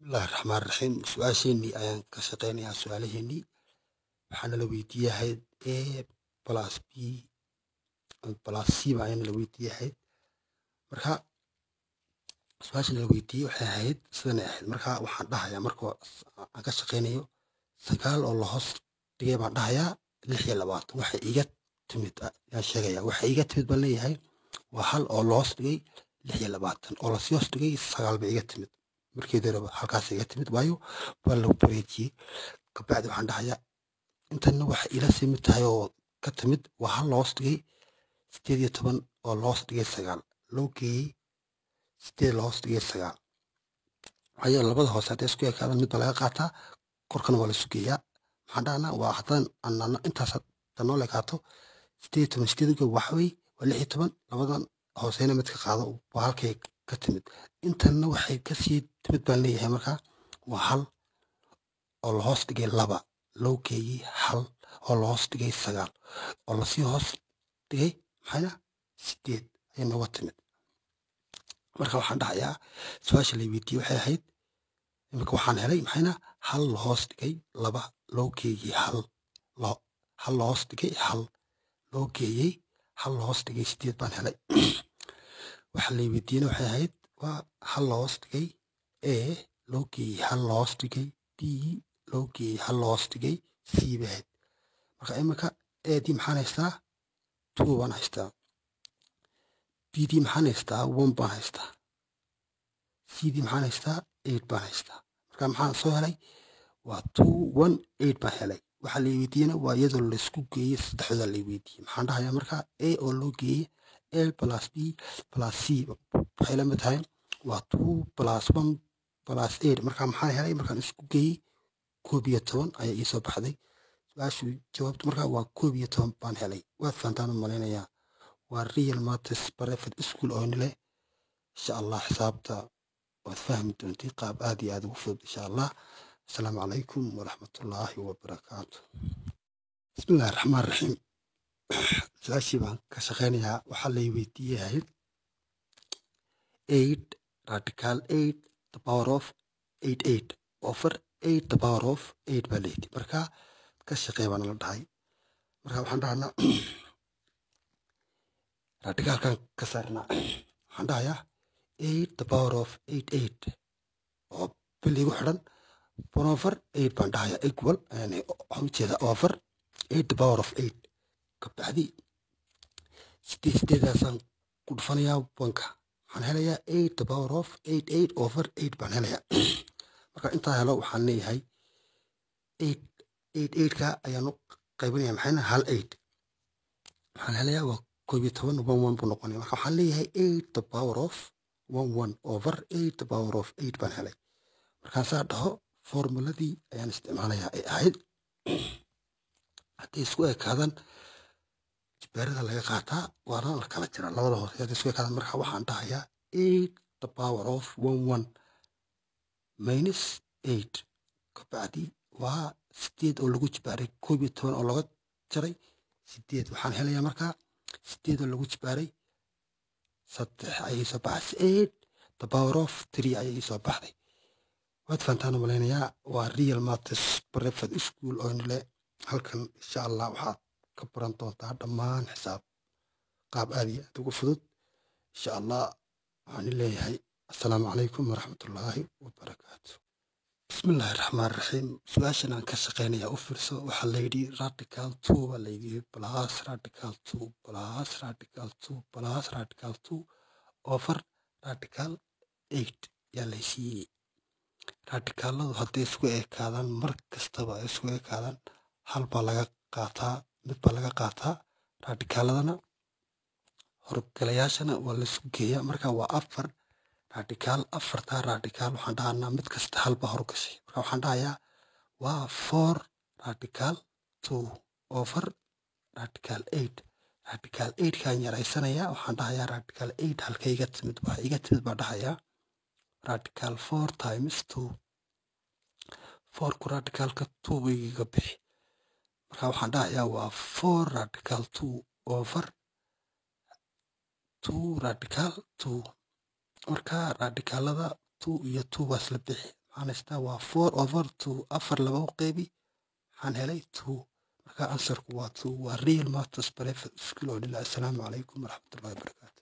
bismillahi raxmaan raxiim su-aasheenii ayaan ka shaqeynayaa su-aalaheenii waxaana la weydiiyahayd a plus b plus c ba ayaana la weydiiyahayd marka su-aasha la weydiiyey waxay ahayd sidanay ahayd marka waxaan dhahayaa marka aan ka shaqeynayo sagaal oo la hoos dhigay baan dhahayaa lix iyo labaatan waxay iga timid yaan sheegayaa waxay iga timid baan leeyahay waa hal oo la hoos dhigay lix iyo labaatan oo lasii hoos dhigay sagaal bay iga timid markeedii horeba halkaas iga timid waayo waa lagu bareejiyey kabacdi waxaan dhahayaa intanna waxay ila simid tahay oo ka timid waa hal la hoos dhigay sideed iyo toban oo la hoos dhigay sagaal loo geeyey sideed la hoos dhigay sagaal waayo labada hoose hadday isku ekaadaan mid baa laga qaataa korkana waa laisu geeyaa maxaan dhahnaa waa haddaan anana intaas hadda noo lekaato sideed iyo toban sideed uga waxawey waa lix iyo toban labadan hooseyna mid ka qaado waa halkay ka timid intanna waxay kasii timid baan leeyahay markaa waa hal oo la hoos dhigay laba loo geeyey hal oo la hoos dhigay sagaal oo lasii hoos dhigay maxayna sideed ayay nooga timid marka waxaan dhahayaa su-aasha la weydiiyey waxay ahayd imika waxaan helay maxayna hal la hoos dhigay laba loo geeyey hal hal la hoos dhigay hal loo geeyey hal la hoos dhigay sideed baan helay waxa la weydiiyena waxay ahayd waa hal la hoos dhigay a loo geeyey hal la hoos dhigay b loo geeyey hal la hoos dhigay c bay ahayd marka imika adii maxaan haystaa two baan haystaa bdii maxaan haystaa one baan haystaa cdii maxaan haystaa eight baan haystaa marka maxaan soo helay waa two one eight baan helay waxaa la weydiiyena waa iyadoo laysku geeyey saddexdooda la weydiiyey maxaan dhahayaa marka a oo loo geeyey l plus b plus c waxay la mid tahay waa two plus one plus eight marka maxaan helay markaan isku geeyey koob iyo toban ayaa iisoo baxday su-aashu jawaabtu marka waa koob iyo toban baan helay waad fahantaan u malaynayaa waa real matis private school oo nile insha allah xisaabta waad fahmi doontay qaab aad iyo aad ugu fudud insha allah asalaamu calaykum waraxmatullaahi wabarakaatu bismillahi raxmaan raxiim su-aashii baan ka shaqeynayaa waxaa lay weydiiyahayd eight radical eight the power of eight eight over eight the power of eight baa layidhi marka ka shaqee baana la dhahay marka waxaan dhahnaa radicaalkan ka saarnaa waxaan dhahayaa eight the power of eight eight oo bil igu xidhan one over eight baan dhahayaa equal waxaan ujeedaa over eight the power of eight kabacdi sideed sideedaasaan ku dhufanayaa banka waxaan helayaa eight the power of eight eight over eight baan helayaa marka intaa helo waxaan leeyahay eight eight eightka ayaan u qaybinaya maxayna hal eight waxaan helayaa waa koob iyo toban one one buu noqonaya marka waxaan leeyahay eight the power of one one over eight the power of eight baan helay markaan saa dhaho formuladii ayaan isticmaalayaa ay ahayd hadday isku ekaadaan jibbaarada laga qaataa waana la kala jira labada hoose hadday isku ekaadaan marka waxaan dhahayaa eight the power of one one minus eight kabacdi waa sideed oo lagu jibbaaray koob iyo toban oo laga jaray sideed waxaan helayaa markaa sideed oo lagu jibbaaray saddex ayay soo baxday eight the power of three ayay soo baxday waad fahantaan malaynayaa waa real matis private school oo nile halkan insha allah waxaad ka baran doontaa dhammaan xisaab qaab aad iyo aad ugu fudud insha allah waxaan leeyahay assalaamu calaykum waraxmatullaahi wabarakaatu bismillahi raxmaan raxiim su-aashan aan ka shaqeynayaa u fiirso waxaa layidhi radical two baa layidhi plus radical two plus radical two plus radical two over radical eight yaa laysiiyey radicaaladu hadday isku ekaadaan mar kastaba ay isku ekaadaan hal baa laga qaataa mid baa laga qaataa radicaaladana horgalayaashana waa laisku geeyaa marka waa afar radicaal afartaa radicaal waxaan dhahanaa mid kasta hal baa horgashay marka waxaan dhahayaa waa four radical two over radical eight radical eight kaan yaraysanayaa waxaan dhahayaa radical eight halka iga timid waxa iga timid baa dhahayaa radical four times two fourku radicalka two bay iga bixi marka waxaan dhahayaa waa four radical two over two radical two marka radicaalada two iyo two waa isla bixi waxaan haystaa waa four over two afar laba u qeybi waxaan helay two marka ansarku waa two waa real matters private school oo dhila assalaamu calaykum waraxmatullahi wabarakaatu